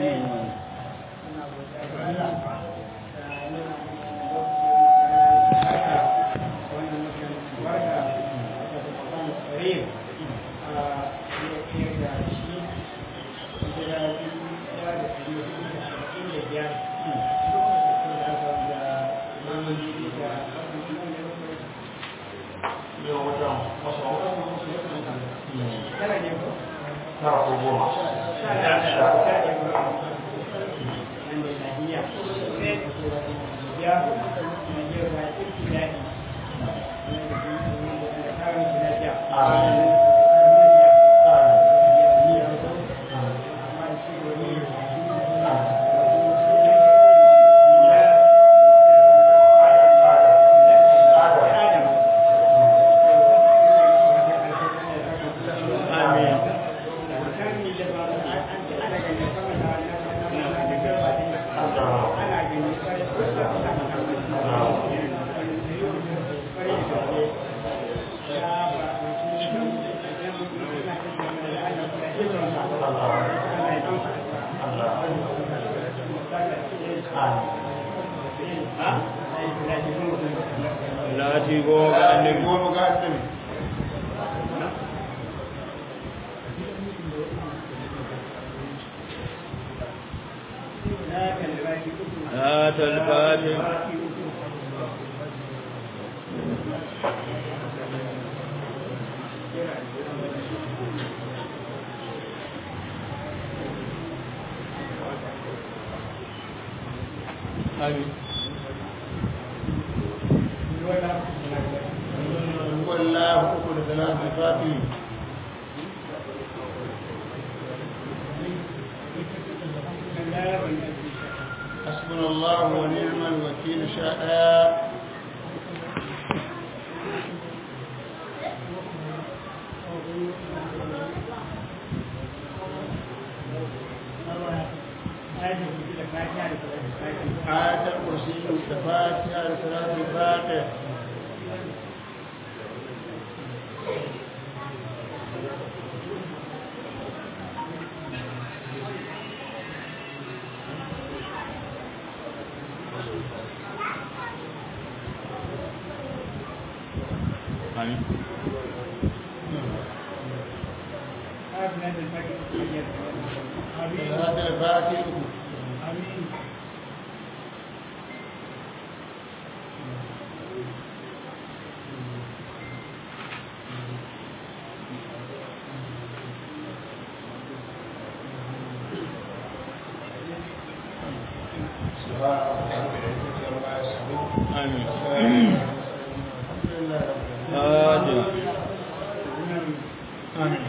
حسبنا الله ونعم الوكيل شاء آية الكرسي الفاتحة لصلاة الفاتح Amin. صلاة الفاتح Amin. الحمد لله رب العالمين Fatiha. آمين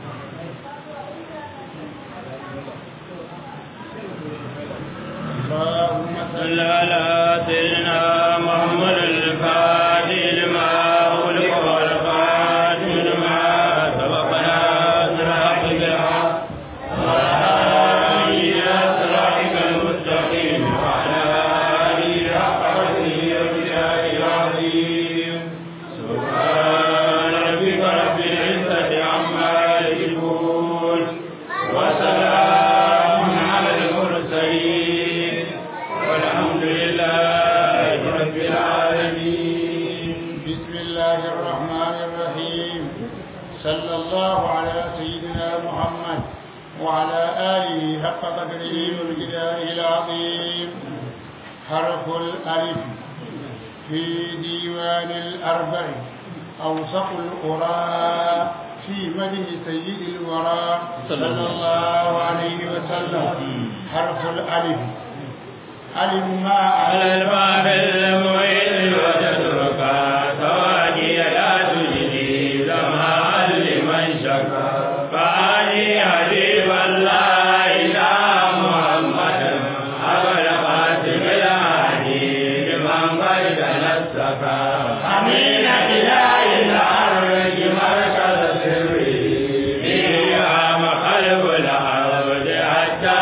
اللهم صل صل على سيدنا محمد الفاتح لما أغلق والخاتم لما سبقنا صراط الحق والهادي إلى صراطك المستقيم وعلى آله حق قدره ومقداره العظيم سبحان ربك رب العزة عما يصفون وسلام على المرسلين والحمد لله رب العالمين بسم الله الرحمن الرحيم صلى الله على سيدنا محمد وعلى آله حق قدره ومقداره العظيم حرف الألف في ديوان الأربع أوسط القرى في مده سيد الورى صلى الله عليه وسلم حرف الألف ألف ما على الباب المعين وتترك سواجي لا تجدي لما لمن شكا فأني حبيب الله إلى محمد أبا القاسم الهادي لمن قد تنسكا أمين إله الأرض مركز سري فيها مقلب العبد حتى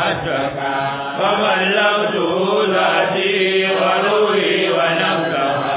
تأتك فبلغته ذاتي وروحي ونفسها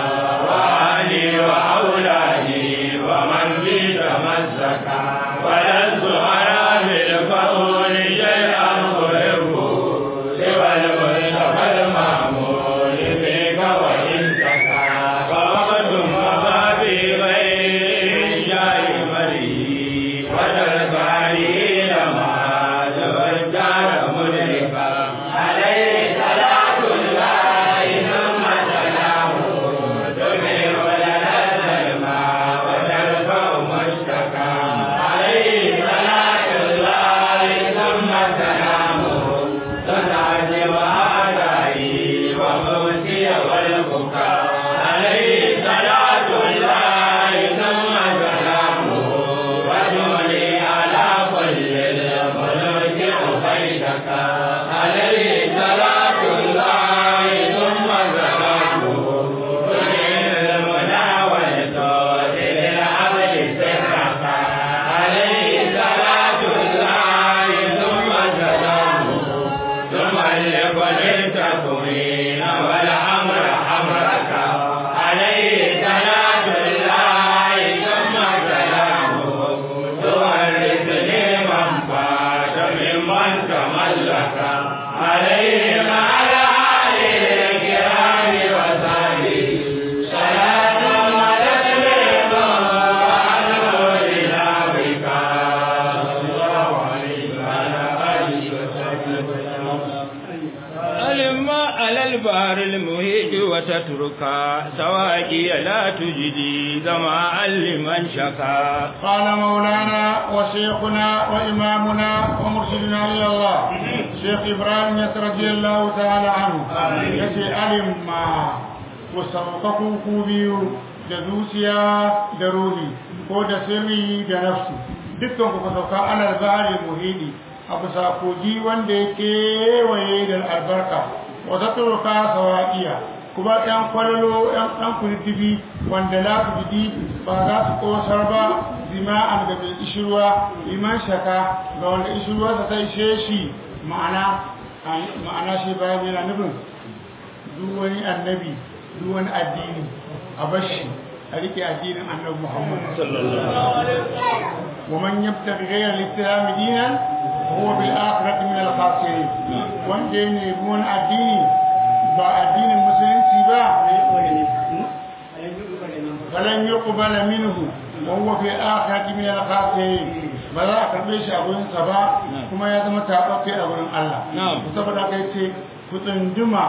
شكا عليه صلاة الله ثم زكاته تجعل المنى والصوت للعبد سرك عليه صلاة الله ثم زكاته ثم لكل تكوين والأمر أمرك عليه صلاة الله ثم سلامه تورثني من فات ممن تملك عليه على آله الكرام وصحبه صلاة وتسليم وأنور نبيك صلى الله عليه وعلى آله وصحبه ألما على البحر المهيج وتترك سواقي لا تجدي ظمأ لمن شكا قال مولانا وشيخنا وإمامنا ومرشدنا إلى الله شيخ إبراهيم يس رضي الله تعالى عنه يسي ألم ما وسوقكم كوبيو da zuciya da ruhi ko da sirri da nafsu dukkan ku sauka alal bari muhidi a bisa kogi wanda ya kewaye da albarka wata turka sawa'iya kuma ɗan kwallo ɗan ɗan kurtibi wanda la ku jidi ba za su ƙosar ba zima'an da mai ishirwa liman shaka ga wanda ishirwa ta sai ishe shi ma'ana ma'ana shi bayan yana nufin duk wani annabi duk wani addini a bashi a rike addinin annabi muhammad ومن يبتغي غير الاسلام دينا هو بالاخره من الخاسرين wanda ya nemi wani addini ba addinin musulunci ba falan yuqbala minhu wa huwa fi akhirati min al-khasirin ba za a karbe shi a gurin sa ba kuma ya zama tabbace a gurin Allah saboda kai ce ku tsunduma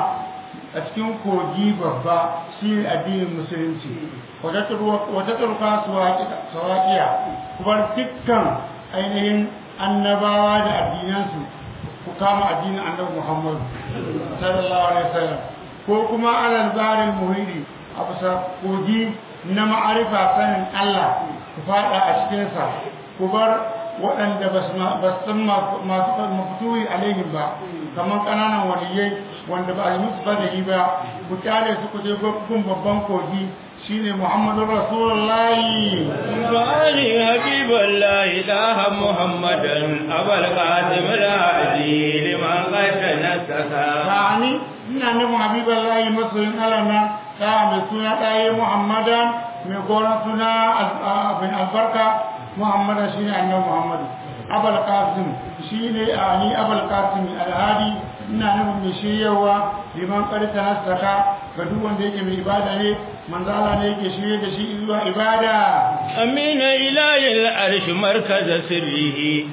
a cikin kogi babba shi addinin musulunci wata turka sawaƙiya kuma dukkan ainihin annabawa da addinansu ku kama addinin annabi muhammadu sallallahu alaihi wasallam ko kuma alal barin muhidi a bisa kogi na ma'arifa sanin allah ku fada a cikinsa ku bar waɗanda ba su san masu mafutuwi alaihim ba kamar ƙananan waliyai wanda ba a yi musu fadari ba ku kyale su ku je gun babban kogi shine muhammadu rasulullahi وآل حبيب الله إله محمدا أبا القاسم الهادي لمن قد نسكا ba'ani ina nufin habiballahi masoyin alama ta mai suna ɗaya muhammadan mai goron suna abin albarka muhammadan shine annabi muhammadu abal qasim shine ali abal qasim alhadi ina nufin mai shiryawa liman karta nasaka ga duk wanda yake mai ibada ne manzo Allah ne yake shirye da shi zuwa ibada أمين إله العرش مركز سره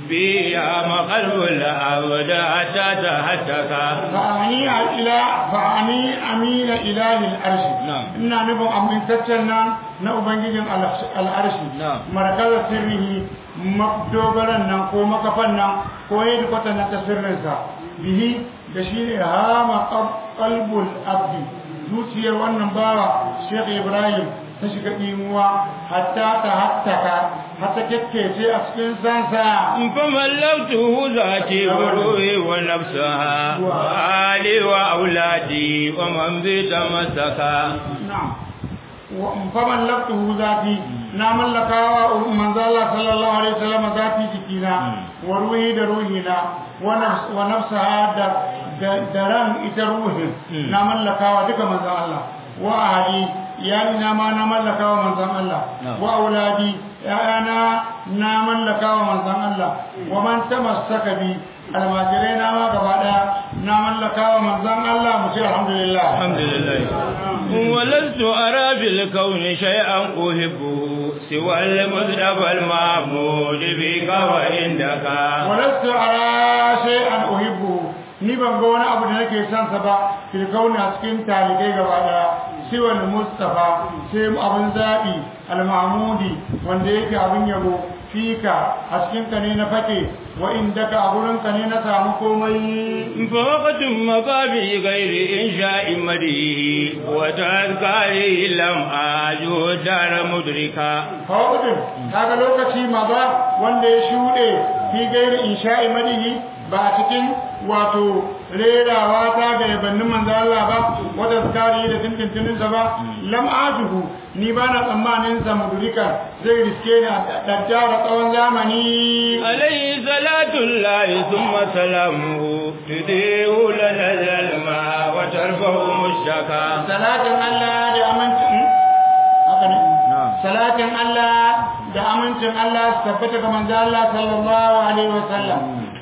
بيا مقلب العبد حتى تهتكا fa'ani ila fa'ani amina ilahil arshi Na'am. ina nufin amintaccen nan na ubangijin al'arshi Na'am. markazar sirrihi dogaran nan ko makafan nan ko yadda kwata na ta sirrinsa bihi da shi ne hama qalbul abdi zuciyar wannan bawa Sheikh Ibrahim ta shiga ɗimuwa hatta ta hattaka hatta kekkece a cikin sansa فملكته ذاتي وروحي ونفسها وآلي وأولادي ومن بيت مسكا na'am wa faman laftuhu zati na mallaka wa manzo Allah sallallahu alaihi wasallam zati jikina wa ruhi da ruhina wa nafs wa nafsaha da da- da ran ita ruhin na mallaka wa duka manzo Allah wa ahli iyali na ma na mallaka wa manzon Allah wa auladi ya'ana na mallaka wa manzon Allah wa man tamassaka bi almajirai na ma gaba daya na mallaka wa manzon Allah mu ce alhamdulillah الحمد لله ولست أرى في الكون شيئا أحبه سوى المصطفى المعمود بك وعندك walastu ara shay'an uhibbu ni ban ga wani abu da nake son sa ba fil kauni a cikin talibai gaba daya siwal mustafa sai abin zabi al mahmudi wanda yake abin yabo fika a cikin ka ne na fake wa indaka a gurin ka ne na samu komai فوقت مبابي غير إنشاء مديه وتذكاره لم أجو دار مدركا hawadin kaga lokaci ma ba wanda ya shuɗe fi gairi insha'i madihi ba a cikin wato rerawa ta ga yabannin manzo Allah ba wata zakari da tintintinin sa ba lam ajuhu ni ba na tsammanin sa mudurika zai riske ni a daddara tsawon zamani عليه صلاة الله ثم سلامه تديه لنا الماء وترفع مشتكى salatin Allah da amincin haka ne salatin Allah da amincin Allah su tabbata ga manzo Allah sallallahu alaihi wasallam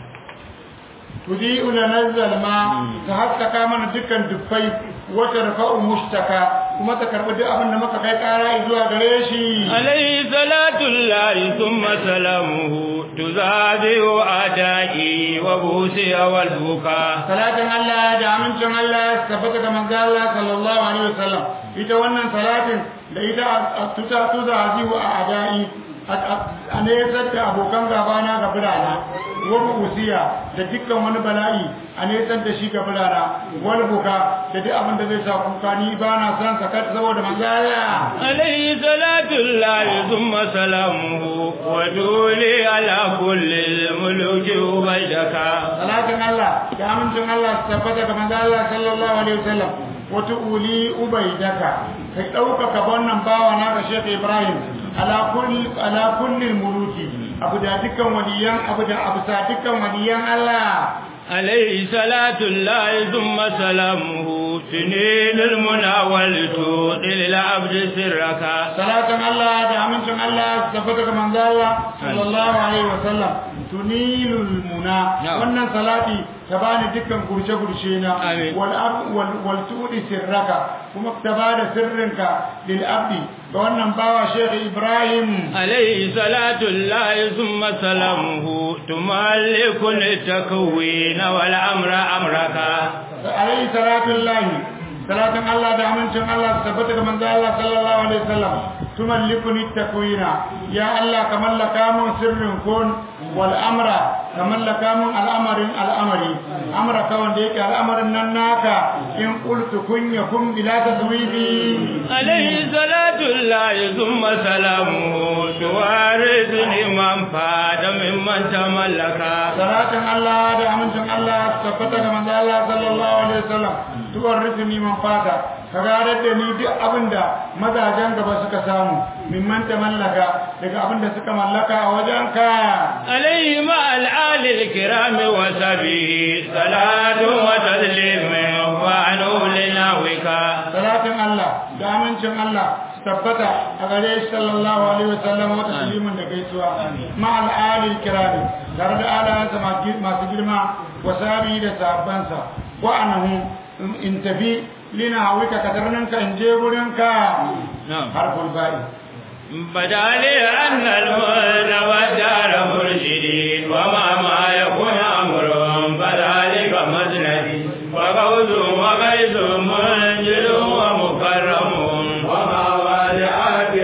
tudi'u lana zalma ta haskaka mana dukkan dubbai wata rafa'u mushtaka kuma ta karbi duk abin da muka kai kara zuwa gare shi عليه صلاة الله ثم سلامه تزادي أعدائي وبوسي والبكاء salatin Allah da amincin Allah su tabbata ga manzo Allah sallallahu alaihi wasallam ita wannan salatin da ita tuta tuza azihu a adai a nesar da abokan gabana ga birana wani usiya da dukkan wani bala'i a nesar da shi ga birana wani buka da duk abin da zai sa kuka ni ba na son sakat saboda manzo Allah عليه صلاة الله ثم سلامه ودولي على كل الملوك وبيدك salatin Allah da amincin Allah su tabbata ga manzo Allah sallallahu alaihi wasallam wata uli ubaidaka kai ɗaukaka wannan bawa na ga Sheikh Ibrahim ala kulli ala kulli muluki abu da dukkan waliyan abu da abu sa dukkan waliyan Allah عليه صلاة الله ثم سلامه سنين المنى والتوق للعبد سرك salatin Allah da amincin Allah su tabbata ga manzo Allah sallallahu alaihi wasallam tunilul muna Na'am. wannan salati ta bani dukkan gurce gurce na Amin. wal ab wal wal tudi sirraka kuma ta bada sirrinka lil abdi ga wannan bawa Sheikh Ibrahim عليه صلاة الله ثم سلامه تملك التكوين والأمر أمرك alaihi salatu lahi salatin Allah da amincin Allah su tabbata ga manzo Allah sallallahu alaihi wasallam tumallikuni takwina ya Allah ka mallaka mun sirrin kun wal amra ka mallaka mun al'amarin al'amari amra ka wanda yake al'amarin nan naka in qultu kun yakun bila taswibi عليه صلاة الله ثم سلامه توارثني من فاد ممن تملك salatin Allah da amincin Allah su tabbata ga manzo Allah sallallahu alaihi wasallam tuwarrifni man fata ka gadar da ni duk abinda mazajen gaba suka samu mimman ta mallaka daga abinda suka mallaka a wajenka عليه مع الآل الكرام وسبه صلاة وتسليم وعنه لناوك salatin Allah da amincin Allah su tabbata a gare shi sallallahu alaihi wasallam wa taslimin da gaisuwa ma al'ali kirami tare da alayansa masu girma wa sabi da sahabbansa wa anahu in tafi lina hawika katarninka in je gurinka نعم harful ba'i بدا لي أن المولد والدار مرشدين وما ما يكون أمر فذلك مسندي وغوث وغيث منجل ومكرم وما والعات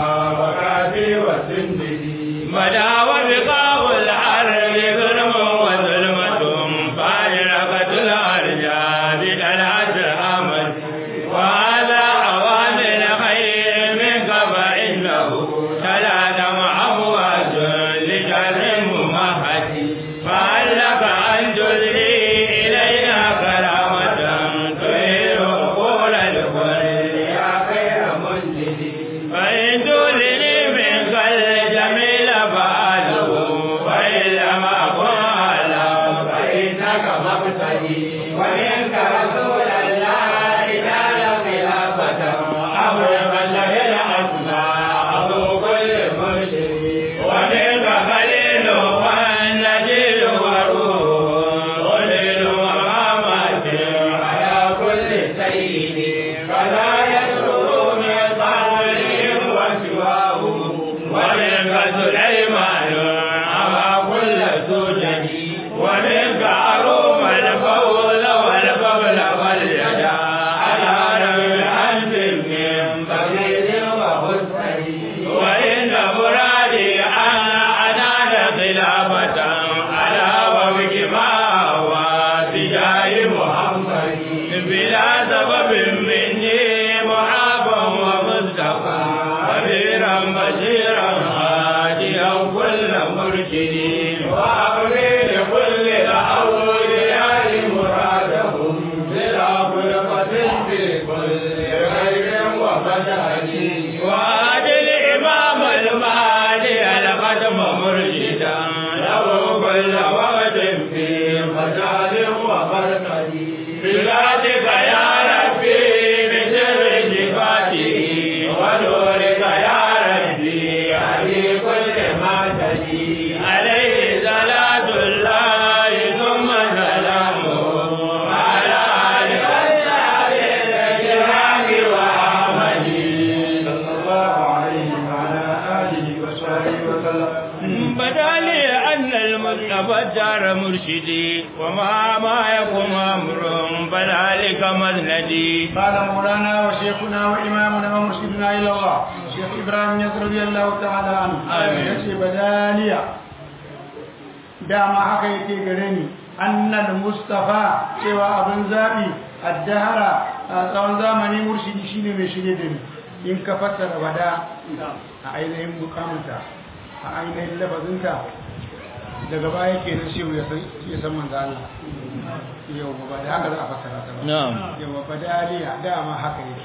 وبكاتي وسندي بدا وبقاء الحرب ظلم وظلمة فارقة الأرجاء بدلعة أمد وهذا أوامر خير منك فإنه تلاتم أمواج لشر ممهد فهل لك أن تدري إلينا كرامة تهير قول الكل يا خير منزل فإن تولني منك الجميل فأده فإن لم أكن أعلم فإنك مقتدي ومنك رسول الله نال خلافة أمر له الأسماء أبو كل مرشد ومنك خليل والنجيل وروح خليل ومامات على كل سيد فلا يسر من قبلهم وسواه ومنك سليمان أبا كل سجد ومنك أروم الفول والفضل واليدا على رب أنت من بغير وحسن وإن مرادي أن مجال وبركتي بذاتك يا ربي بسر صفاته ونورك يا ربي علي كل ما تجي عليه صلاة الله ثم سلامه على آله وصحبه الكرام وآمنه صلى الله عليه وعلى آله وصحبه وسلم بدا لي أن المصطفى دار مرشدي وما ما يكون أمر فذلك مذندي قال مولانا وشيخنا وإمامنا ومرشدنا إلى الله شيخ إبراهيم يسر رضي الله تعالى عنه آمين. يشي بداليا دام haka yake gare ni annal mustafa cewa abin zabi addahara a tsawon zamani murshidi shine mai shirye da ni in ka fassara wada a ainihin mukamanta a ainihin lafazinta daga baya kenan shehu ya san ya san manzo Allah yau ba da haka za a fassara ta ba نعم yawa badaliya dama haka yake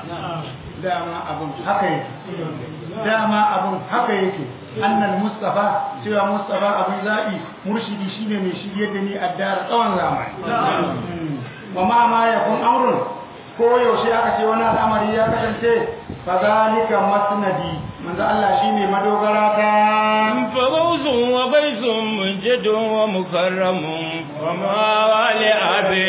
dama abun haka yake dama abun haka yake annal mustafa cewa mustafa abun zabi murshidi shine mai shirye da ni addara tsawon zamani Mm. wa ma ma yakun amrun ko yaushe aka ce wani al'amari ya kasance fa zalika masnadi manzo Allah shine madogara ta فغوث وبيث منجد ومكرم وما والي أبي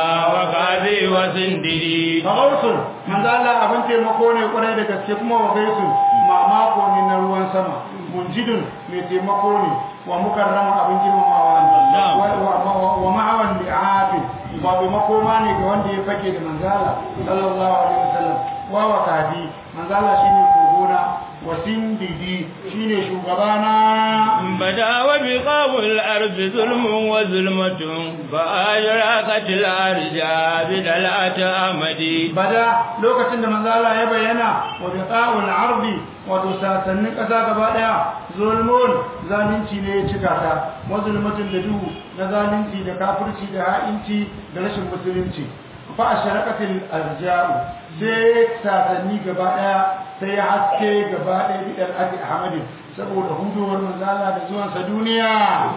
وقاضي وسندري Fagausun, manzo Allah abin taimako ne kwarai da gaske kuma wa gaisun mamako ne na ruwan sama. Munjidun mai taimako ne wa mukarrama abin girmamawa ne. Na'am. Wa- wa- wa- Wa ma'awan bi'afi wato makoma ne ga wanda ya fake da manzala sallallahu alaihi wasallam. Wa wa kadi manzala shine kogona wa sindidi shine shugabana. بدا وبقاب الأرض ظلم وظلمة فأجرقت الأرجاء بدلعة أمدي bada lokacin da manzala ya bayyana wa biqa'ul ardi wato sasannin ƙasa gaba ɗaya zulmun zalunci ne ya cika ta wa zulmatun da duhu na zalunci da kafirci da ha'inci da rashin musulunci fa asharaqatil arja'u sai sasanni gaba ɗaya sai ya haske gaba ɗaya bidar ati ahmadin saboda hudowar manzala da zuwansa duniya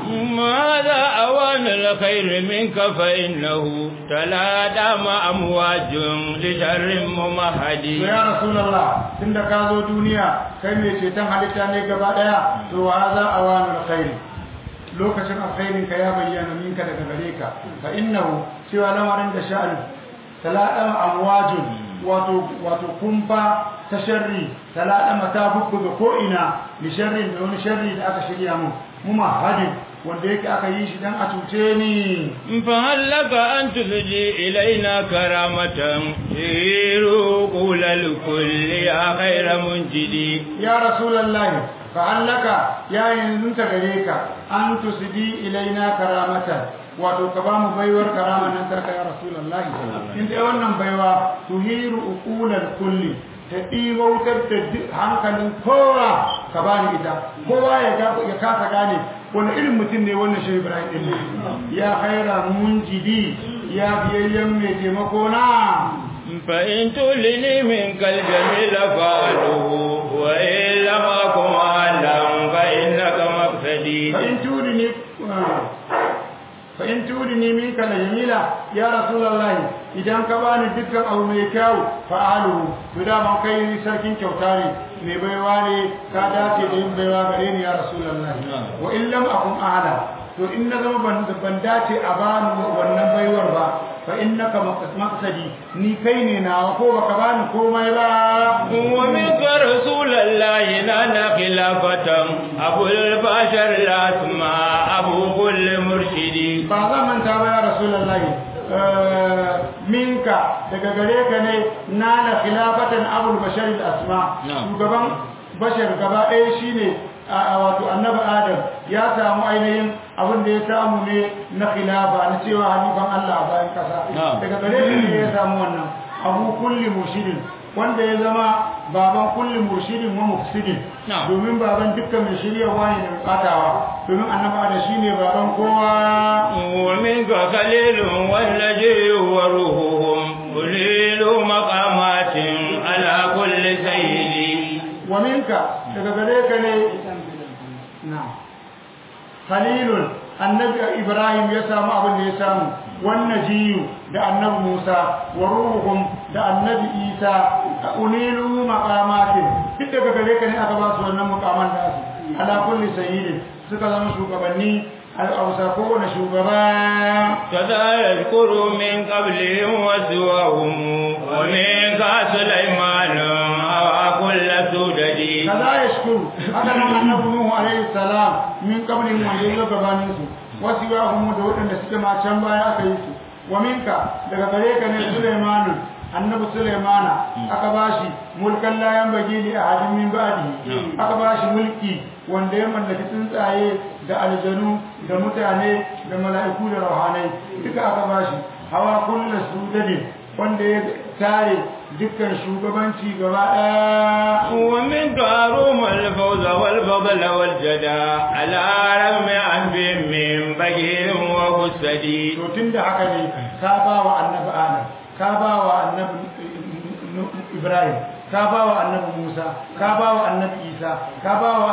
ماذا أوان الخير منك فإنه تلادم أمواج لشر ممهدي to ya rasulullah tunda ka zo duniya kai mai ceton halitta ne gaba daya to wa za a wani alkhairi lokacin alkhairin ka ya bayyana minka daga gare ka fa innahu cewa lamarin da sha'ani talaɗan amwajun wato wato kumfa ta sharri talaɗa ta bukku ga ko'ina da sharrin da wani sharri da aka shirya mu muma hadin wanda yake aka yi shi dan a cuce ni فهل لك أن تفجي إلينا كرامة تيرو قول الكل يا خير منجدي ya rasulallahi fa'allaka ya yanzu ta gare ka an tusidi ilaina karamatan wato ka ba mu baiwar karama nan tarka ya rasulallahi in dai wannan baiwa tuhiru uqulal kulli ta ɗiwautar da duk hankalin kowa ka ba ni ita kowa ya ga- ya kasa gane wani irin mutum ne wannan shi ibrahim ɗin ne ya haira munjidi ya biyayyen mai taimako na فإن تلني منك الجميل فعله وإن لم أكن أعلم فإنك مقصدي فإن تودني فإن تودني منك لجميلة يا رسول الله إذا كباني دكا أو ميكاو فعلوا بدا من كي سركين كوتاري mai baiwa ne ka dace da yin baiwa gare ni ya rasulullahi wa in lam akun a'lam to in na zama ban ban dace a bani wannan baiwar ba fa innaka maqsadi ni kai ne nawa ko baka bani komai ba ومنك رسول الله نال خلافة أبو البشر الأسماء أبو كل مرشدي ba zan manta ba ya rasulullahi eh, minka daga gare ka ne na na khilafatan abul bashar asma Na'am. shugaban bashar gaba ɗaya shine a a wato annabi adam ya samu ainihin abin da ya samu ne na khilafa na cewa halifan Allah a bayan kasa Na'am. daga gare ka ne ya samu wannan abu kulli murshidin wanda ya zama baban kulli murshidin wa mufsidin Na'am. domin baban dukkan mai shiryawa ne da bukatawa domin annabi adam shine baban kowa ومنك خليل والنجي وروحهم قليل مقامات على كل سيد wa minka daga gare ka ne na khalilun annabi ibrahim ya samu abin da ya samu wannan jiyu da annabi musa wa ruhum da annabi isa unilu maqamatin duk daga gare ka ne aka ba su wannan muqaman da su ala kulli sayyidin suka zama shugabanni al'ausa kowane shugaba كذا يذكر من قبلهم وسواهم ومنك سليمان وكل سوددي kaza ya shukuru haka nan annabi nuhu alaihi salam min qablin wanda ya gabanin su wasu ya humu da waɗanda suke ma can baya aka yi su wa minka daga gare ka ne sulaimanu annabi sulaimana aka bashi mulkan layan bagi li ahadin min ba'di aka bashi mulki wanda ya mallaki tsuntsaye da aljanu da mutane da mala'iku da rauhanai duka aka bashi hawa kullu sudadin wanda ya tare dukkan shugabanci gaba ɗaya ومنك أروم الفوز والفضل والجدى على رغم أنف من بقير وفسدي to tun da haka ne ka ba wa annabi adam ka ba wa annabi ibrahim ka ba wa annabi musa ka ba wa annabi isa ka ba wa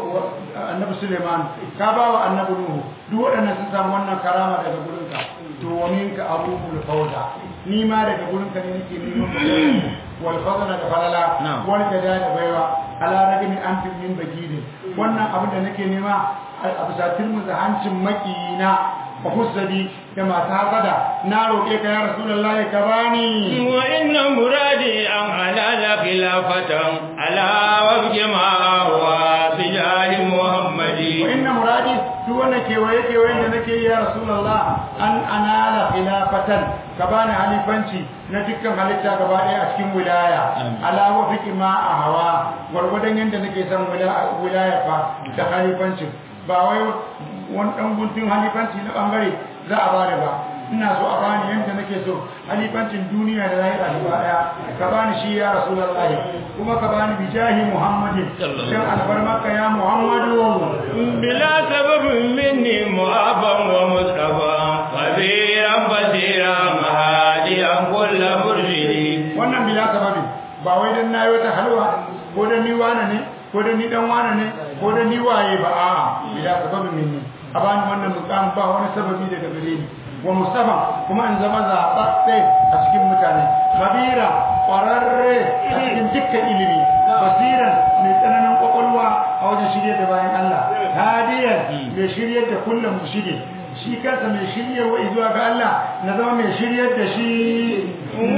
annabi suleiman ka ba wa annabi nuhu duk waɗannan sun samu wannan karama daga gurinka to wa minka abubuwal fauza ni ma daga gurinka ne nake neman wal fadla da falala Na'am. wal jada da baiwa ala ragami an min bagidin wannan abin da nake nema a bisa tilmuza hancin makiyina wa husadi da masu hasada na roƙe ka ya rasulullahi ka bani وإن مرادي أن أنال خلافة على وفق ما هو سجال محمد wa inna muradi duk wanda kewaye kewayen da nake yi ya rasulullah an anala khilafatan ka bani halifanci na dukkan halitta gaba ɗaya a cikin wilaya ala wa fiqi ma a hawa gwargwadon yadda nake son wila- wilaya fa da halifancin ba wai wani ɗan guntun halifanci na ɓangare za a bani ba ina so a bani yadda nake so halifancin duniya da lahira gaba ɗaya ka bani shi ya rasulullahi kuma ka bani bijahi muhammadin dan albarmaka ya muhammadu بلا سبب مني مؤابا ومصطفى خبيرا بصيرا مهاديا كل مرشدي wannan bila sababin ba wai dan nayi wata halwa ko dan ni wane ne ko dan ni dan wane ne ko dan ni waye ba a bila sababin minni a bani wannan mukam ba wani sababi daga gare ni wa mustafa kuma in zama zaɓaɓɓe a cikin mutane kabira ƙwararre a cikin dukkan ilimi basiran mai tsananin ƙwaƙwalwa a wajen shirye da bayan Allah hadiyan mai shiryar da kullum shige shi kansa mai shiryarwa zuwa ga Allah na zama mai shiryar da shi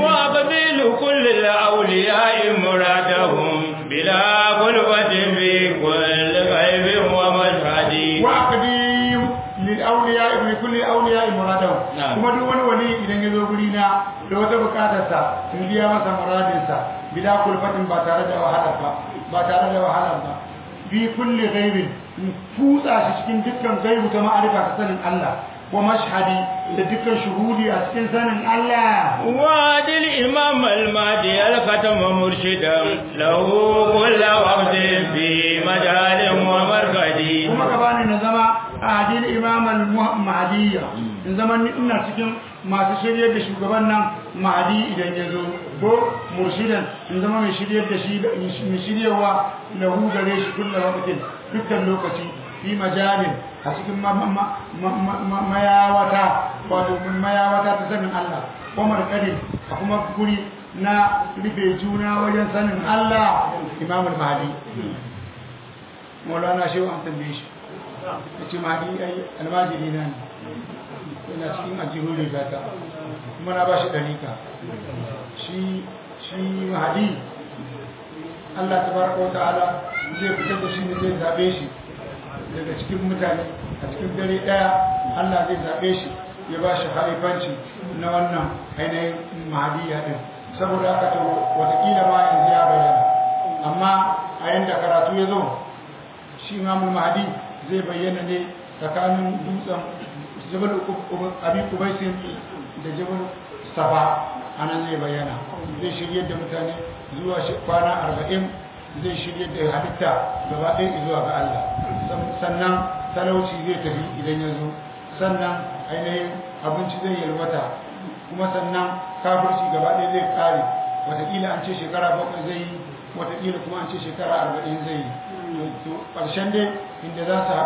وقبيل كل الأولياء مرادهم بلا غلبة في كل غيب ومشهد وأقديم للأولياء لكل أولياء مرادهم نعم. kuma duk wani wali idan ya zo guri na da wata bukatarsa in biya masa muradinsa bila kulfatin ba tare da wahala ba ba tare da wahala ba bi kulli ghaibin in kutsa shi cikin dukkan gaibu ta ma'arifa ta sanin Allah wa mashhadi da dukkan shuhudi a cikin sanin Allah وادي الإمام المهدي الختم مرشدا له كل وقت في مجال ومركز kuma ka bani na zama adil imam al-mahdiyya in zama ni ina cikin masu shiryar da shugaban nan mahdi idan ya zo ko murshidan in zama mai shiryar da shi mai shiryarwa lahu gare shi kullu waqtin dukkan lokaci fi majalin a cikin ma- ma- ma- ma- ma- mayawata wato mayawata ta sanin Allah ko markadin a kuma guri na rufe juna wajen sanin Allah imam al-mahdi maulana shehu an tambaye shi ya ce mahadi ai almajiri na ne yana cikin ajihun rigata kuma na ba shi ɗarika shi shi mahadi allah ta baraka wa ta'ala zai fitar da shi ne zai zaɓe shi daga cikin mutane a cikin dare ɗaya allah zai zaɓe shi ya ba shi haifanci na wannan ainihin mahadiyya ɗin saboda haka to watakila ma yanzu ya bayyana amma a yanda karatu ya zo shi imamul mahdi zai bayyana ne tsakanin dutsen jabal abi kubaisin da jabal safa a nan zai bayyana zai shirye da mutane zuwa shi- kwana arba'in zai shirye da halitta gaba ɗaya zuwa ga Allah San- sannan talauci zai tafi idan ya zo sannan ainihin abinci zai yalwata kuma sannan kafirci gaba ɗaya zai ƙare wataƙila an ce shekara bakwai zai yi wataƙila kuma an ce shekara arba'in zai yi to ƙarshen dai inda za su haɗu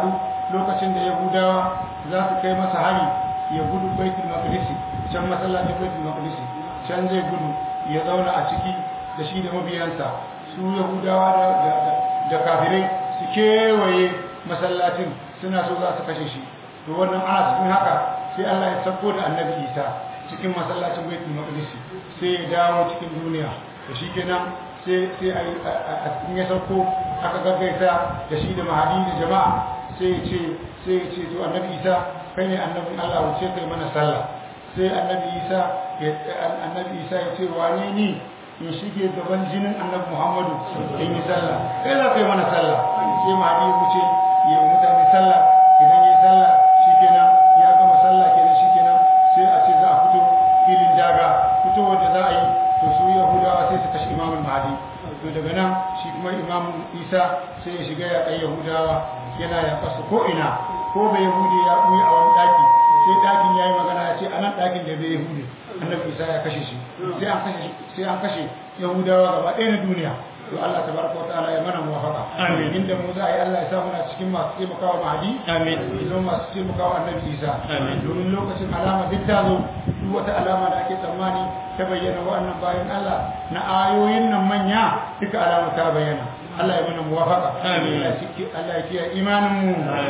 lokacin da yahudawa za su kai masa hari ya gudu baitul maqdisi can masallacin baitul maqdisi can zai gudu ya zauna a ciki da shi da mabiyansa su yahudawa da, da, da, da kafirai su kewaye masallacin suna so za su kashe shi to wannan ana cikin haka sai Allah ya sako da annabi Isa cikin masallacin baitul maqdis sai ya dawo cikin duniya to shikenan sai sai a cikin ya sauko aka gaggaita da shi da mahadi da jama'a sai ya ce sai ya ce to annabi Isa kai ne annabin Allah wuce kai mana sallah sai annabi Isa ya annabi Isa ya ce wane ni in shige gaban jinin annabi Muhammadu in yi sallah kai za ka yi mana sallah sai mahadi ya wuce ya yi mutane sallah idan ya yi sallah shikenan ya gama sallah kenan shikenan sai a ce za a fito filin daga fitowar da za a yi to su yahudawa sai su kashe imamul mahadi to daga nan shi kuma imamu isa sai ya shiga ya kai yahudawa yana ya kasu ko ina ko bai yahudi ya ɓuyi a wani ɗaki sai ɗakin ya yi magana ya ce a nan ɗakin da bai yahudi annabi isa ya kashe shi sai an kashe sai an kashe yahudawa gaba ɗaya na duniya to Allah tabaraka wataala ya mana muwafaqa Amin. inda mu za a yi Allah ya sa muna cikin masu taimakawa mahadi Amin. zama masu taimakawa annabi isa Amin. domin lokacin alama duk ta zo duk wata alama da ake tsammani ta bayyana wa'annan bayan Allah na ayoyin nan manya duka alama ta bayyana Allah ya mana muwafaqa Amin. Allah ya ciki- Allah ya kiyaye imanin mu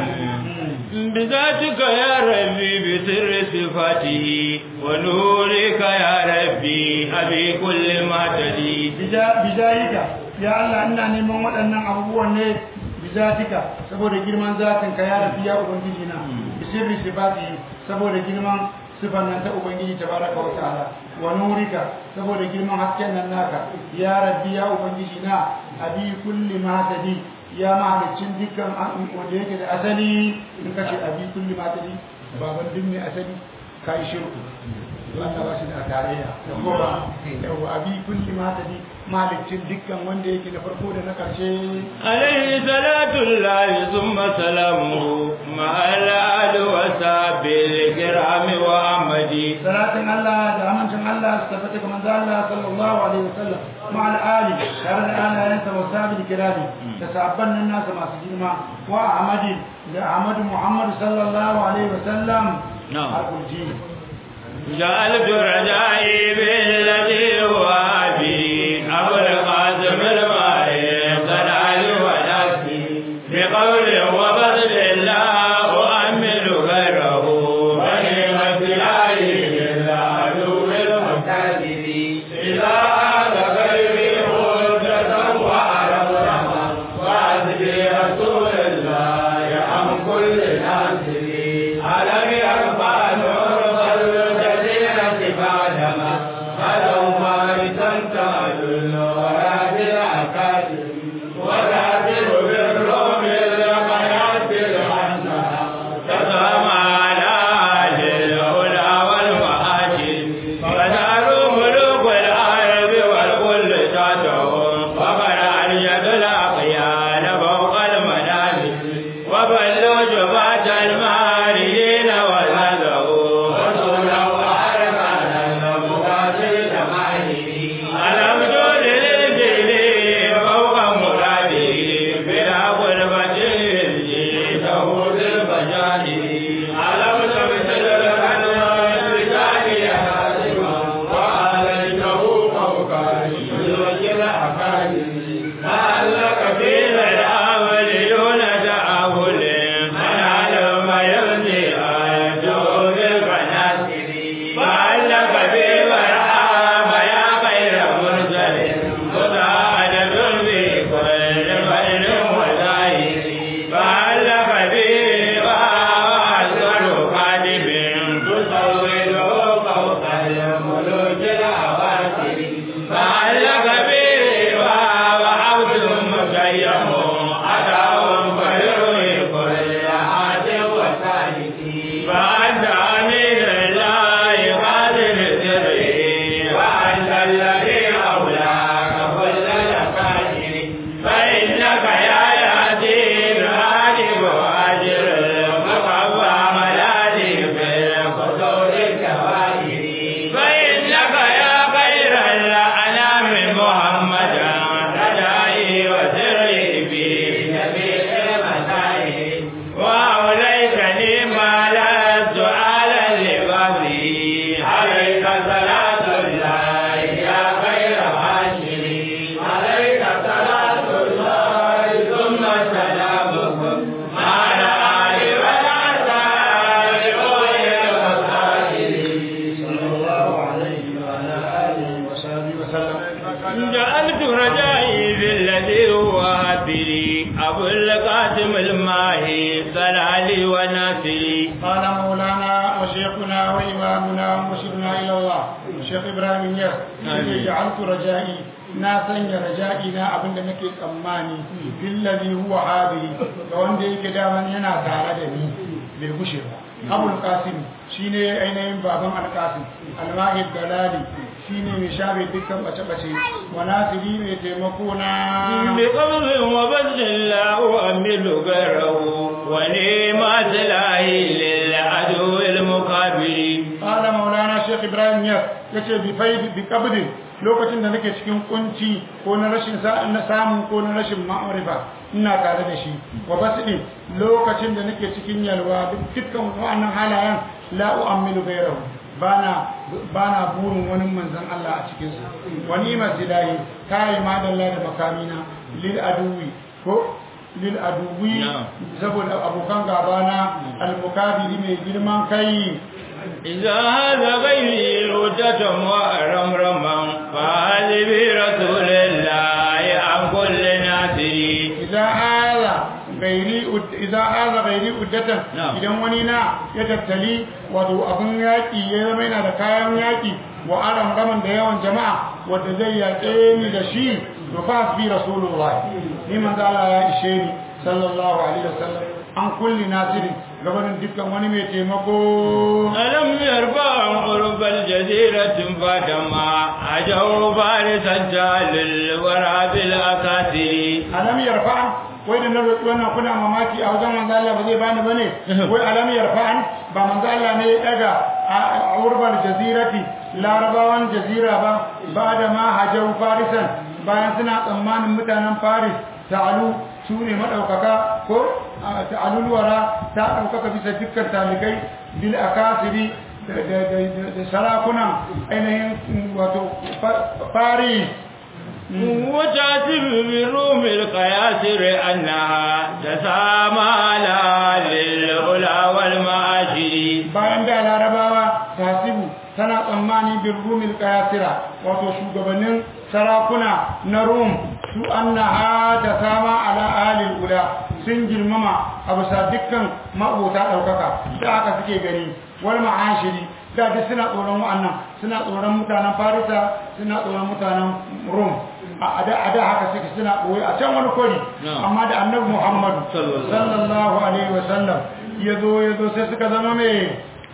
بذاتك يا ربي بسر صفاته ونورك يا ربي أبي كل ما تدي bijayika ya Allah ina neman waɗannan abubuwan ne bizatika saboda girman zatin ka ya rafi ya ubangiji na bisirri sifati saboda girman sifan nan ta ubangiji tabaraka wa ta'ala wa nurika saboda girman hasken nan naka ya rabbi ya ubangiji na abi kulli ma tadi ya mahalicin dukkan an- wanda yake da asali in kace abi kulli ma tadi baban duk mai asali kai shirku Allah ba shi da tarayya da kuma yawa abi kulli ma tadi malicin dukkan wanda yake na farko da na karshe عليه صلاة الله ثم سلامه مع الآل وصحب الكرام وأحمدي salatin Allah da amincin Allah su tabbata ga manzo Allah sallallahu alaihi wasallam ma al-ali tare da alayansa wa sahabi kirami da sahabban nan nasa masu girma wa Ahmadi da Ahmadu Muhammad sallallahu alaihi wasallam Na'am. al-Qurji جعلت رجائي بالذي هو أبي أبو القاسم المعين صلى ونفسي بقول وبذل الله أؤمل غيره ونعمة عليه العدو المعتدل إذا هذا غيري حجة وعرفنا وعزبي رسول الله عن كل ناصر ألم يرفع نور الجزيرة بعدما خلوا فارسا تعدل وراد العكاتب وذاكر بالروم القناة الحسنة تقام على أهل العلا والمآجل فداروا ملوك الأرض والكل تاتهم وقد أرشد الأقيال فوق المنازل وبلوا جبات المارين والهدى وإمامنا ومرشدنا إلى الله الشيخ إبراهيم يس جعلت رجائي na sanya raja'i na abin da nake tsammani billazi huwa hadiri ga wanda yake daman yana tare da ni bai gushe ba abul qasim shine ainihin baban al qasim al mahid dalali shine mai shafe dukkan bace bace wa nasiri mai taimako na بقبض وبذل لا أؤمل غيره ونعمة الله للعدو المقابل قال مولانا شيخ ابراهيم يس yace bi faid bi qabdin lokacin da nake cikin kunci ko na rashin sa na samu ko na rashin ma'arifa ina tare da shi wa basdi lokacin da nake cikin yalwa dukkan wannan halayen la u'ammilu ghayrahu bana bana burin wani manzon Allah a cikin su wa ni'mat ilahi kai madalla da makamina lil aduwi ko lil aduwi saboda abokan gabana al-mukabiri mai girman kai إذا هذا غيري ردة وأرمرما فهذه برسول الله عن كل ناصري إذا هذا gairi idan aza gairi uddatan idan wani na ya tattali wato abin yaƙi ya zama yana da kayan yaƙi wa aran gaman da yawan jama'a wanda zai yaƙe ni da shi to fa bi rasulullah ni manzo Allah ya ishe ni sallallahu alaihi wasallam an kulli nasirin gabanin dukkan wani mai taimako ألم يرفع قرب الجزيرة فدما أجوا فارسا جال الورى بالأساطير alam yarfa wai da na roƙi wannan kuna mamaki a wajen manzo Allah ba zai bani bane wai alam yarfa ba manzo Allah ne ya daga a urbal jazirati larabawan jazira ba ba da ma hajau farisan bayan suna tsammanin mutanen faris ta'alu su ne madaukaka ko ta'alul wara ta daukaka bisa dukkan talikai bil akasiri da sarakunan ainihin wato faris وتعتب بالروم القياسر أنها تسامى لها للعلا والمعاشر bayan da larabawa tasibu tana tsammani bin rumil kayasira wato shugabannin sarakuna na rum su annaha ta sama ala alil ula sun girmama a bisa dukkan ma'abota ɗaukaka da aka suke gani wal ma'ashiri da duk suna tsoron wa'annan suna tsoron mutanen farisa suna tsoron mutanen rum a da haka suke suna ɓoye a can wani kwari amma da annabi muhammadu sallallahu alaihi wasallam ya zo ya zo sai suka zama mai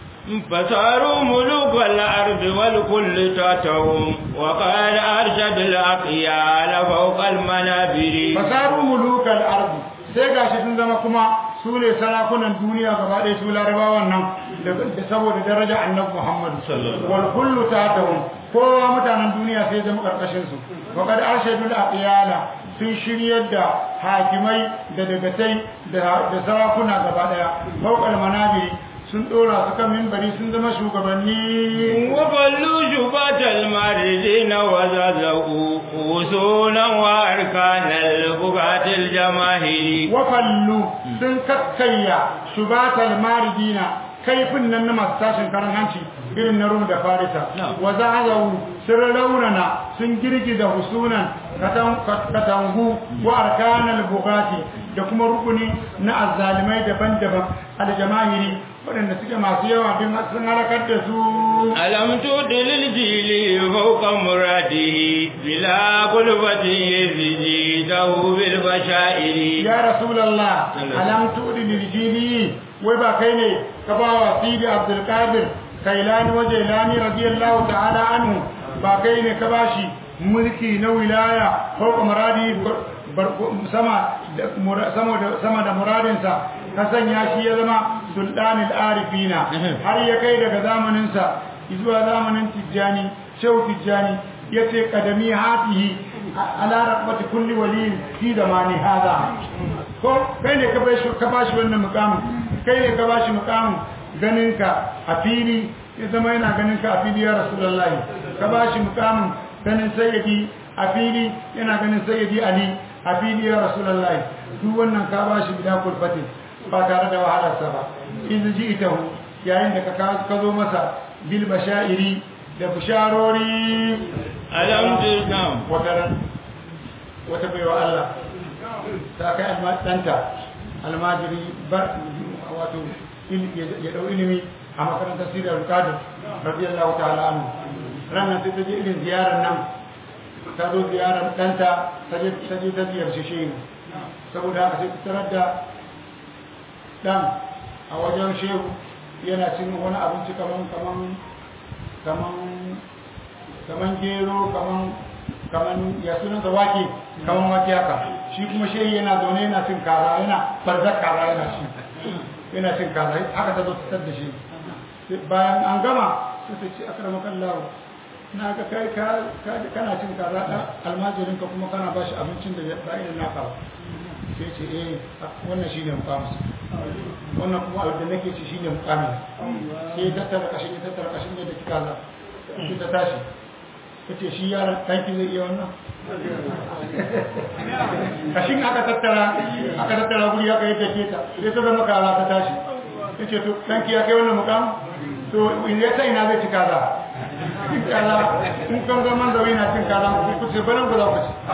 فصاروا ملوك الأرض والكل تاتهم وقال أرشد الأقيال فوق المنابر fasaru mulukal ardi sai gashi sun zama kuma su ne sarakunan duniya gaba ɗaya su larabawan nan da saboda daraja annabi Muhammad wal kullu tatahum kowa mutanen duniya sai zama karkashin su wa kad arshadul aqyala sun shiryar da hakimai da dagatai da sarakuna gaba ɗaya fawqal manabiri sun dora su kan minbari sun zama shugabanni وبلوا شبات الماردين وزازقوا وصولا وأركان البقعة الجماهير wafallu sun kakkayya shubatal maridina kaifin nan na masu tashin karan hanci irin na rum da farisa wa zahazawu sun raunana sun girgiza husunan katangu wa arkanal bugati da kuma rukuni na azzalimai daban-daban aljamahiri waɗanda suke masu yawa bin sun halakar da su ألم تؤت للجيل فوق مراده بلا قلبة يزيده بالبشائر ya rasulallah alam tu'di lil jili wai ba kai ne ka ba wa sidi abdul qadir kailani wa jailani radiyallahu ta'ala anhu ba kai ne ka bashi mulki na wilaya ko muradi sama da sama da sama da muradinsa ka sanya shi ya zama sultanul arifina har ya kai daga zamaninsa zuwa zamanin tijjani shehu tijjani yace kadami hatihi ala rabbati kulli waliyin fi zamani hada ko kai ne ka bashi ka bashi wannan mukamin kai ne ka bashi mukamin ganinka a fili ya zama yana ganinka a fili ya rasulullahi ka bashi mukamin ganin sayyidi a fili yana ganin sayyidi ali a fili ya rasulullahi duk wannan ka bashi bila kulfatin ba tare da wahalarsa ba in ji ita yayin da ka ka zo masa bil bashairi da bisharori ألم تسلم wataran wata baiwa Allah ta kai ɗanta almajiri bar wato ya dau ilimi a makarantar Sirri Al-Qadir radiyallahu ta'ala anhu ranar sai ta je irin ziyarar nan ta zo ziyarar ɗanta ta je ta je ta ziyarci shehu saboda haka sai ta tarar da ɗan a wajen shehu yana cin wani abinci kaman kaman kaman kaman gero kaman kaman ya sunan da wake kaman wake haka shi kuma shehu yana zaune yana cin kaza yana barzak kaza yana ci yana cin kaza haka ta zo ta tar da shi bayan an gama sai ta ce akramakan lawo na ga kai kana cin kaza da almajirin ka kuma kana bashi abincin da ba irin naka ba sai ce eh wannan shine mukamus wannan kuma abin da nake ci shine mukamin sai ya tattara kashin ya tattara kashin da kika za sai ta tashi ta ce shi yaron ɗanki zai iya wannan kashin aka tattara aka tattara guri aka yi take ta sai ta zama kaza ta tashi ta ce to ɗanki ya kai wannan mukam to in ya ta ina zai ci kaza cin kaza in kan zaman da na cin kaza ku ce banan ku za ku ci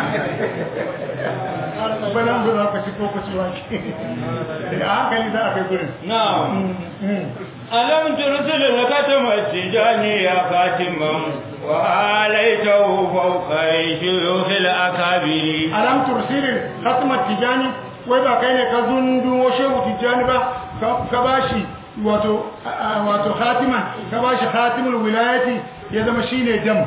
banan ku za ku ci ko ku ci wake da hankali za a kai gurin na'am alam tursil lakatama tijani ya katiman wa alaitahu fawqa shuyukh al-akabiri alam tursil khatma tijani wai ba kai ne ka zundu shehu tijani ba ka bashi wato wato khatiman ka bashi khatimul wilayati ya zama shine dam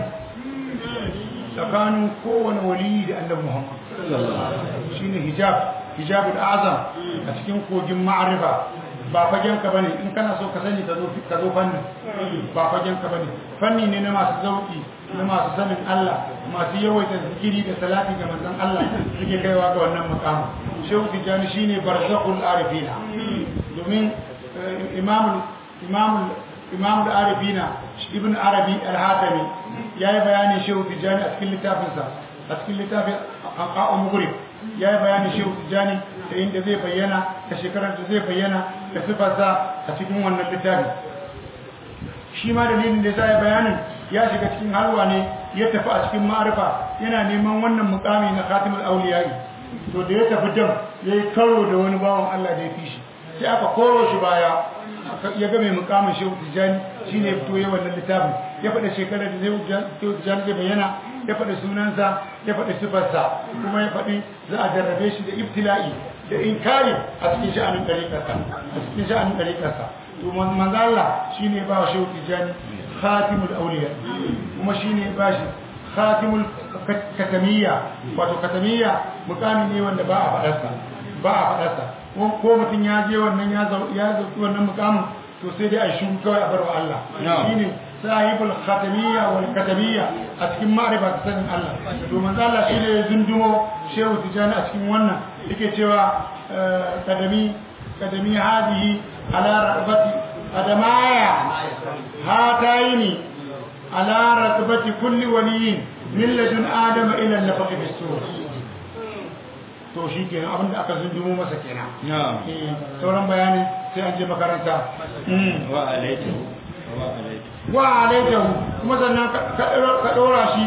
tsakanin kowane wali da annabi Muhammad shine hijab hijabul azam a cikin kogin ma'arifa ba fagen ka bane in kana so ka sani ka zo ka zo fanni ba fagen ka bane fanni ne na masu zauki na masu sanin Allah masu yawaita zikiri da salati ga manzon Allah suke kaiwa ga wannan makamu shehu tijani shine barzakul arifina domin imam imam imam al-arifina ibn arabi al-hatami yayi bayani shehu tijani a cikin littafinsa a cikin littafin aqa'u mughrib yayi bayani shehu tijani da inda zai bayyana da shekarar da zai bayyana da sifarsa a cikin wannan littafi shi ma dalilin da zai bayanin ya shiga cikin halwa ne ya tafi a cikin ma'arifa yana neman wannan mukami na khatimul awliya'i to da ya tafi dam yayi karo da wani bawan Allah da ya fi shi sai aka koro shi baya ya ga mai mukamin shehu tijani shine ya fito ya wannan littafin ya faɗa shekarar da shehu tijani zai bayyana ya faɗi sunansa ya faɗi sifarsa kuma ya faɗi za a jarrabe shi da ibtila'i da inkari a cikin sha'anin ɗariƙarsa a cikin sha'anin ɗariƙarsa to manzo Allah shine ba shehu tijani khatimul awliya kuma shine ba shi khatimul katamiyya wato katamiyya mukami ne wanda ba a faɗarsa ba a faɗarsa ko mutum ya je wannan ya zauki wannan mukamin to sai dai a shi kawai a bar wa Allah shine sahibul khatamiyya wal katamiyya a cikin ma'rifa ta sanin Allah to manzo Allah shine ya zundumo shehu tijani a cikin wannan yake cewa kadami kadami hadihi ala rabati qadamaya hataini ala rabati kulli waliyin min ladun adama ila an-nafaqi bis-sur to shi kenan abinda aka zundumo masa kenan sauran bayanin sai an je makaranta wa alaikum wa alaikum wa alaitahu kuma sannan ka dora shi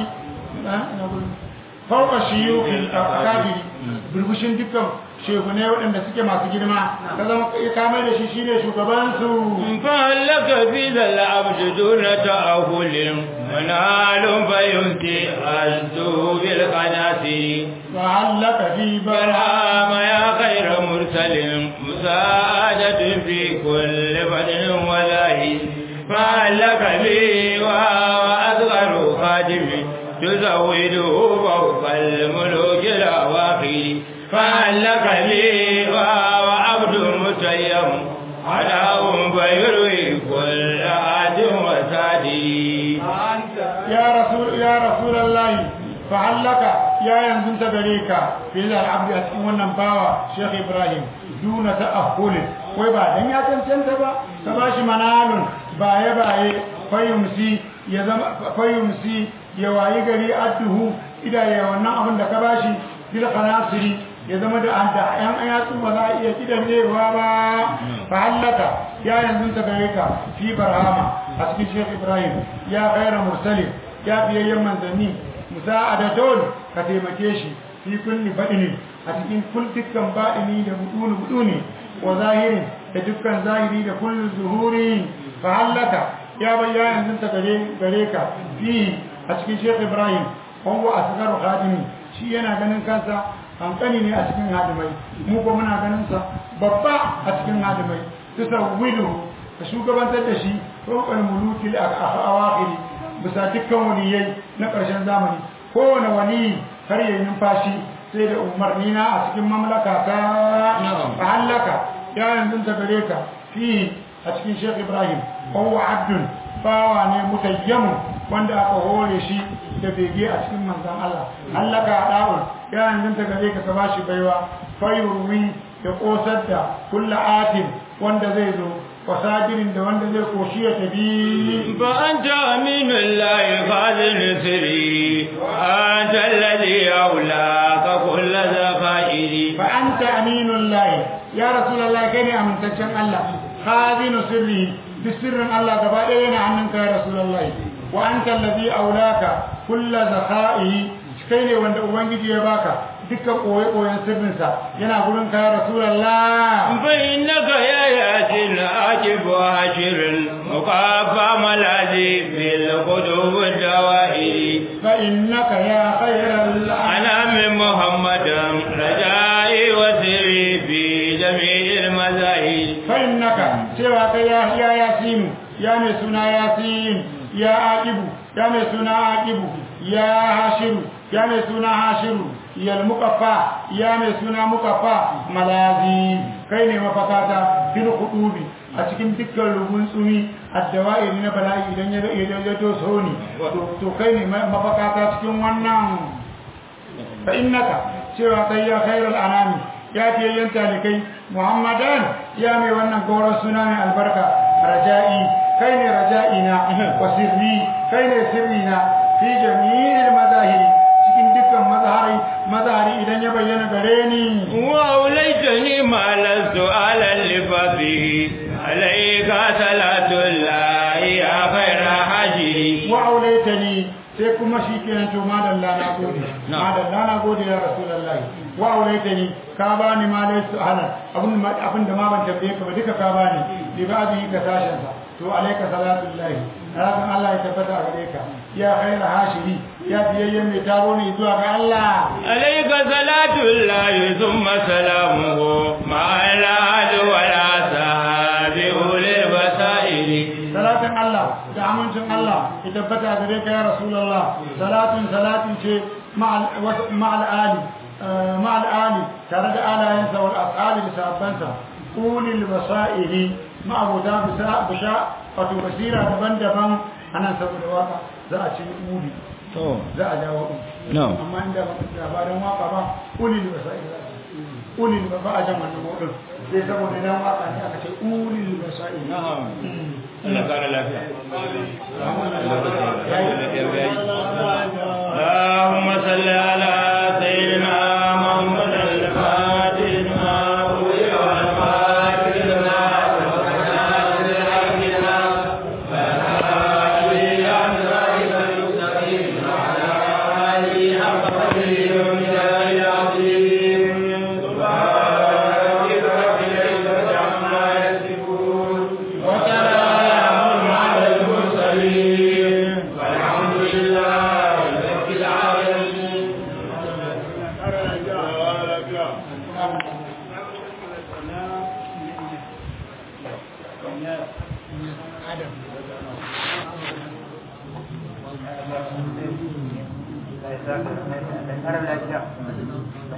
fauka shiyuki akabiri burbushin dukkan shehunai waɗanda suke masu girma ka zama ya kame da shi shine shugabansu fa'allaka fi dal abdu duna ta'ahulin manalun fayunti azdu bil qanati fa'allaka fi barhama ya khayra mursalin musa'adatun fi kulli fadin wa zahi fa'allaka bi wa asgharu khadimi تزوده فوق الملوك الأواخر فعلك لي وعبد متيم عداهم فيروي كل عاد وسادي يا رسول يا رسول الله فعلك يا ينزل تبريك في العبد أسكن ونباوة شيخ إبراهيم دون تأهل ويبا دن يا تنسنت با تباش منال باي باي فيمسي يزم فيمسي ya wayi gari adduhu idaye wannan abin da ka bashi bil qanasiri ya zama da an da yan ayatu ba za a iya kidanewa ba fa hallaka ya yanzu ta gare ka fi barhama a cikin Sheikh Ibrahim ya khairu mursalin ya biyayyen manzanni musa'adatun ka taimake shi fi kulli badini a cikin kun dukkan badini da buduni buduni wa zahirin da dukkan zahiri da kullu zuhuri fa hallaka ya bayyana yanzu ta gare gare ka fi a cikin Sheikh Ibrahim huwa asgaru khadimi shi yana ganin kansa hankali ne a cikin hadimai mu ko muna ganin sa babba a cikin hadimai tusawwidu ka shugabantar da shi fawqal muluki al-awakhiri bisa dukkan waliyai na ƙarshen zamani kowane wali har yayin numfashi sai da umarni na a cikin mamlaka ta a hallaka ya yanzu ta gare ka fi a cikin Sheikh Ibrahim huwa abdun bawa ne mutayyamu wanda aka hore shi da bege a cikin manzon Allah hallaka da'ul ya yanzu ta gare ka ka bashi baiwa fayurwi da kosar da kullu atin wanda zai zo wasajirin da wanda zai koshi ya tabi fa anta aminullahi fadil sirri anta alladhi aulaka kullu zafairi fa anta aminullahi ya rasulullahi kai ne amintaccen Allah khazinu sirri duk sirrin Allah gaba ɗaya yana hannunka ya rasulullahi wa anta alladhi aulaka kullu zafairi kai ne wanda ubangiji ya baka dukkan koye-koyen sirrinsa yana gurin ka ya rasulallah فإنك يا ياسين عاجب وعشر مقافى ملاذي بالقلوب الدوائر فإنك يا خير الأنام أنا من محمد رجائي وسري في جميع المذاهب فإنك سواك يا يا ياسين يا مسنا ياسين يا عاقب يا مسنا عاقب يا هاشم يا مسنا هاشم ya mukaffa ya mai suna mukaffa malazi kai ne mafakata fil hudubi a cikin dukkan rubun tsumi addawa'iri na bala'i idan ya ya ya to so ni to kai ne mafakata cikin wannan fa innaka cewa kai ya khairul anami ya fiye yan talikai muhammadan ya mai wannan goron suna mai albarka raja'i kai ne raja'ina wa sirri kai ne sirrina fi jami'il mazahiri cikin dukkan mazahari mazahari idan ya bayyana gare ni وأوليتني ما لست على اللفظه عليك صلاة الله يا خير حجري wa aulaitani sai kuma shi kenan to madalla na gode madalla na gode ya rasulullahi wa aulaitani ka bani ma dai su halan abin ma abin da ma ban tambaye ka ba duka ka bani bi ba'di ka tashin sa to alayka salatullahi rabbin Allah ya tabbata a gare ka ya khaira hashiri ya biyayyen mai taro ne zuwa ga Allah عليك صلاة الله ثم سلامه مع الأهل والأصحاب أولي البصائر salatin Allah da amincin Allah ya tabbata a gare ka ya rasulullah salatin salatin ce ma'al ali ma'al ali tare da alayensa wal ashabi da sahabbansa ulil basairi ma'abuda bisa bisha wato basira daban-daban anan saboda waka za a ce uli za a dawo No. amma inda labarin waka ba ulil basairi za a ce ulil ba a jan wannan wadin sai saboda dan waka ne aka ce ulil basairi Allah kara lafiya. اللهم صل على سيدنا محمد الفاتح لما أغلق والفاتح لما سبق ناصر الحق لما فالهادي إلى صراطك المستقيم وعلى آله حق قدره ومقداره العظيم سبحان ربك رب العزة عما يصفون وسلام على المرسلين والحمد لله رب العالمين Allah ya saka da kara lafiya